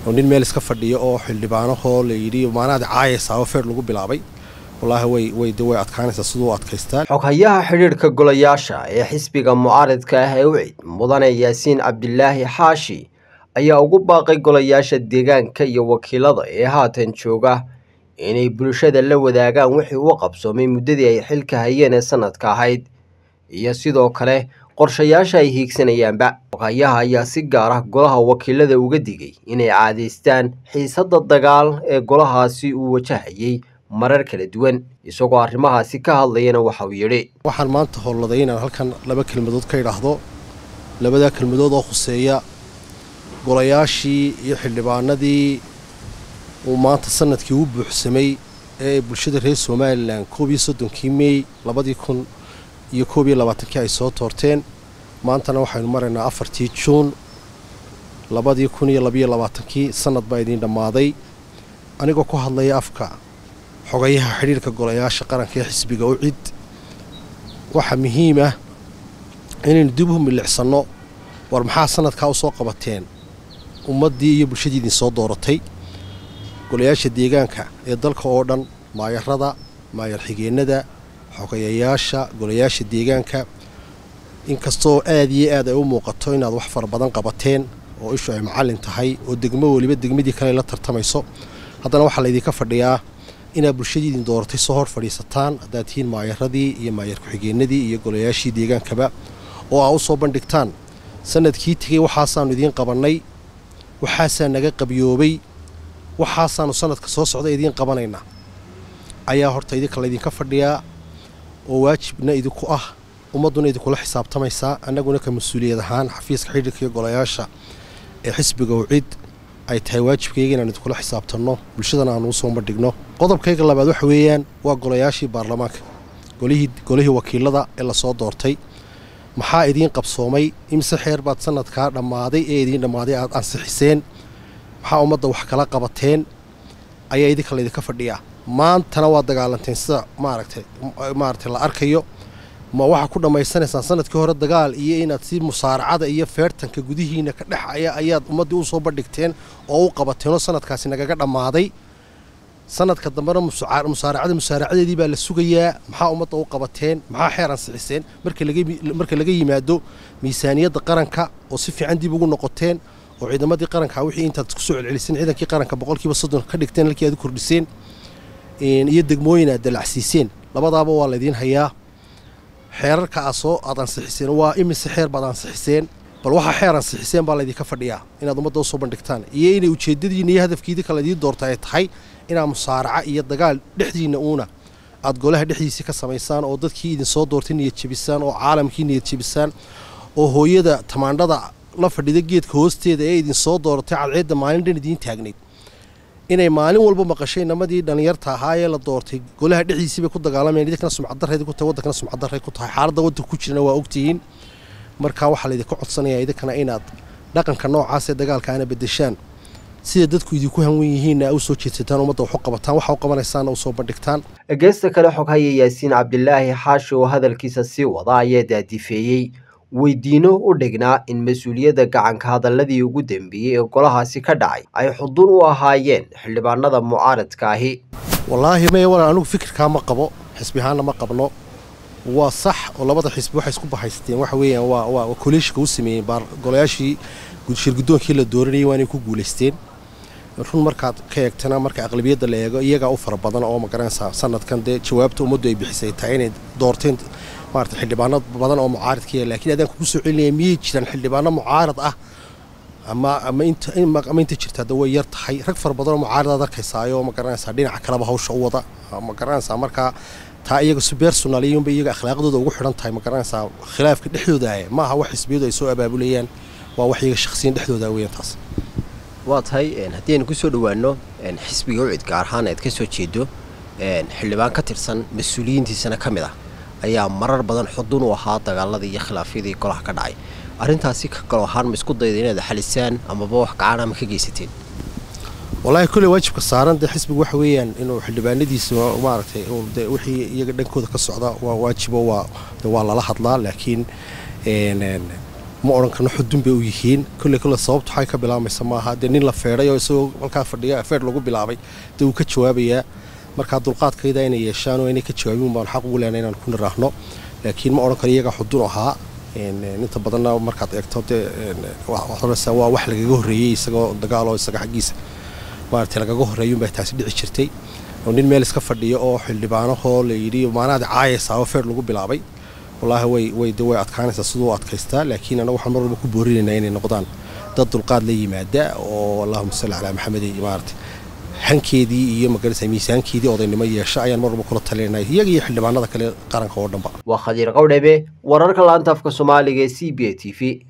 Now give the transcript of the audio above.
oo nin meel iska fadhiyo oo xildhibaanahoo la yidhi maanaad caayaysaa oo feer lagu bilaabay wallaahi way way de way adkaanaysaa siduu adkaystaa xoghayaha xidhiidhka golayaasha ee xisbiga mucaaridka ah ee ucid mudane yaasiin cabdilaahi xaashi ayaa ugu baaqay golayaasha deegaanka iyo wakiilada ee haatan jooga inay bulshada la wadaagaan wixii u qabsoomay muddadii ay xilka hayeen ee sanadka ahayd iyo sidoo kale qorshayaasha ay hiigsanayaanba xoghayaha ayaa si gaar ah golaha wakiilada uga digay inay caadaystaan xiisadda dagaal ee golahaasi uu wajahayey marar kala duwan isagoo arrimahaasi ka hadlayana waxa uu yidhi waxaan maanta howladay inaan halkan laba kelmadood ka idhaahdo labadaa kelmadood oo khuseeya golayaashii iyo xildhibaanadii uu maanta sanadkii u buuxsamay ee bulshada reer somalilan koob iyo soddonkii mey labadii kun iyo koob iyo labaatankii ay soo toorteen maantana waxaynu maraynaa afartii juun labadii kun iyo labayo labaatankii sanad baa idiin dhammaaday anigoo ku hadlaya afka xogayaha xidhiirka golayaasha qaranka ee xisbiga u cid waxaa muhiim ah inaynu dib u milicsanno war maxaa sanadkaa u soo qabateen ummaddii iyo bulshadii idin soo dooratay golayaasha deegaanka ee dalka oo dhan maayarada maayar xigeennada xogayayaasha golayaasha deegaanka inkastoo aad iyo aad ay u muuqato inaad wax fara badan qabateen oo ishu ay macallin tahay oo degmo weliba degmadii kale la tartamayso haddana waxaa laydinka fadhiyaa inaad bulshadii idin dooratay soo hor fadhiisataan haddaad tihiin maayaradii iyo maayar ku-xigeenadii iyo golayaashii deegaankaba oo aa u soo bandhigtaan sanadkii tegey waxaasaannu idiin qabannay waxaasaa naga qabyoobay waxaasaannu sanadka soo socda idiin qabanaynaa ayaa horta idinka laydinka fadhiyaa oo waajibna idinku ah ummadduna idinkula xisaabtamaysaa annaguna ka mas-uuliyad ahaan xafiiska xidhiirka iyo golayaasha ee xisbiga wcid ay tahay waajibkayga inaan idinkula xisaabtanno bulshadana aanu usoo bandhigno qodobkayga labaad waxa weeyaan waa golayaashii baarlamaanka golihii wakiilada ee lasoo doortay maxaa idiin qabsoomay imise xeer baad sanadkaa dhammaaday ee idiin dhammaaday aad ansixiseen maxaa ummadda wax kala qabateen ayaa idinka laydinka fadhiyaa maantana waa dagaalanteen sida maaragtay maaragtay la arkayo ma waxaa ku dhammaysanaysaan sanadkii hore dagaal iyo inaad si musaaracada iyo feertanka gudihiina ka dhexaya ayaad ummaddii usoo bandhigteen oo u qabateenoo sanadkaasi nagaga dhammaaday sanadka dambena musaaracada musaaracadeedii baa la sugayaa maxaa ummadda u qabateen maxaa xeer ansixiseen marka laga yimaado miisaaniyadda qaranka oo si fiican dib ugu noqoteen oo ciidamadii qaranka wixii intaad kusoo celceliseen ciidankii qaranka boqolkiiba soddon ka dhigteen halkii aad u kordhiseen iyo degmooyin aad dalacsiiseen labadaaba waa laydiin hayaa xeerarka aa soo aad ansixiseen waa imise xeer baad ansixiseen bal waxaa xeer ansixiseen baa laydinka fadhiyaa inaad ummadda usoo bandhigtaan iyo inay ujeeddadiina iyo hadafkiidii kale idiin doorta ay tahay inaad musaaraca iyo dagaal dhexdiinna uuna aad golaha dhexdiisii ka samaysaan oo dadkii idinsoo doortay niyad jebisaan oo caalamkii niyad jebisaan oo hooyada tamaandhada la fadhida geedka hoosteeda ee idinsoo dooratay cadceedda maalin dhan idiin taagnayd inay maalin walba maqashay namadii dhallinyarta ahaa ee la doortay golaha dhexdiisii bay ku dagaalamayaan idinkana sumcaddarreed ku tahay waddankana sumcaddarray ku tahay xaaladda waddanka ku jirana waa ogtihiin markaa waxaa laydinka codsanayaa idinkana inaad dhaqanka noocaas ee dagaalka aana beddeshaan sida dadku idinku hanwen yihiinna u soo jeedsataan ummadda wax u qabataan waxa u qabanaysaanna usoo bandhigtaan geesta kale xoghaya yaasiin cabdilaahi xaashi oo hadalkiisa sii wada ayaa daadifeeyey weydiino u dhignaa in mas-uuliyadda gacanka hadalladii ugu dambeeyey ee golahaasi ka dhacay ay xuduun u ahaayeen xildhibaanada mucaaradka ahi wallaahi maya walan anigu fikirkaa ma qabo xisbi ahaanna ma qabno waa sax oo labada xisbi waxay isku bahaysteen waxa weeyaan waa waa koleeshka u sameeyeen golayaashii shirguddoonkii la dooranayay waa inay ku guulaysteen run markaad ka eegtana marka aqlabiyadda la eego iyagaa u fara badan oo magaranaysaa sanadkan dee jawaabta ummaddu ay bixisay tahay inay doorteen maarata xildhibaano badan oo mucaaradkaya laakiin adaan kugu soo celinaya miyay jiraan xildhibaano mucaarad ah ama ama inta ama inta jirta hadda way yar tahay rag fara badan oo mucaaradaad arkaysaayo ma garanaysaa dhinaca kaleba hawsha u wada ma garanaysaa markaa taa iyaga si bersonaliyunba iyaga akhlaaqdooda ugu xidhan tahay ma garanaysaa khilaafka dhexdooda ah ma aha wax xisbiyadu ay soo abaabulayaan waa wax iyaga shakhsiyan dhexdooda weeyaan taas waa tahay haddii aynu kusoo dhowaano xisbiga ucid gaar ahaan aad ka soo jeedo xildhibaan ka tirsan mas-uuliyiintiisana ka mid ah ayaa marar badan xudun u ahaa dagaaladii iyo khilaafyadii golaha ka dhacay arrintaasi ka galo ahaan ma isku dayda inaad xalisaan amaba wax gacan ama ka geysateen wallaahi kolley waajibka saaran dee xisbigu waxa weeyaan inuu xildhibaanadiisa maaragtay de wixii iyaga dhankooda ka socda waa waajibo waa waa lala hadlaa laakiin ma odhan karno xudun bay u yihiin kolley kolle sababtu waxay ka bilaabaysa maaha dee nin la feedhay oo isagoo halkaa fadhiya feedh lagu bilaabay dee wuu ka jawaabayaa markaa dulqaadkayda inay yeeshaan oo inay ka jawaabin baan xaq ugu leenay inaan ku niraahno laakiin ma odhan karo iyagaa xudun ahaa inta badanna markaad eegto dee waa wax lagaga horreeyey isagoo dagaal oo isaga xaggiisa maaragtay lagaga horreeyun baa taasi dhici jirtay oo nin meel iska fadhiya oo xildhibaanahoo la yidhi maanaad caayaysaa oo feedh lagu bilaabay wallaahi way way de way adkaanaysaa siduu adkaystaa laakiin anagu waxaan mar walba ku boorinaynaa inay noqdaan dad dulqaad la yimaada oo allahuma salli calaa maxamed maaragtay hankeedii iyo magarasa miisaankeedii odaynimo yeesha ayaan mar walba kula talinay iyaga iyo xildhibaanada kale qaranka oo dhanba waa khadiir qawdhebe wararka laanta afka soomaaliga ee c b a t v